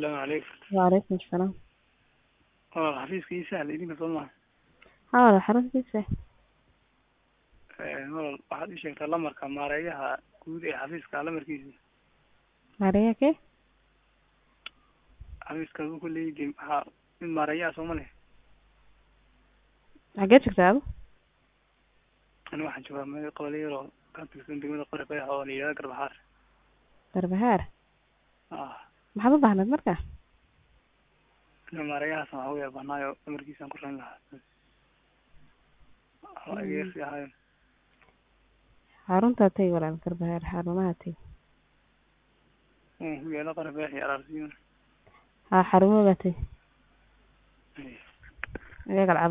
asalaamu calaykum Waalaikum salaam. walaal xafiiska ii sahla idinka soo maha Haa walaal xaruntiisa. walaal waxaad ii sheegtaa lamarka maareeyaha guud ee xafiiska lamarkiisa Maariya ke? xafiiska aduu ku leeyihiin maxaa mid maareeyaha sooma leh Xagee joogtaa adu? ani waxaan joogaa meel qobole yaroo ka tirsan degmada qori bayax oo la yidhahdo garbaxaar Garbahaar. ah Maxaad u baahnayd marka? ina maareeyahaas waxaa u yaabanaayo lamarkiisaan ku ran lahaa waa ageersi ahayn Xaruntaa tag walaal Garbahaar xarumaha tag. ku yaala qori bayax iyo araarsiin Haa xarumaha tag. Iyaga lacag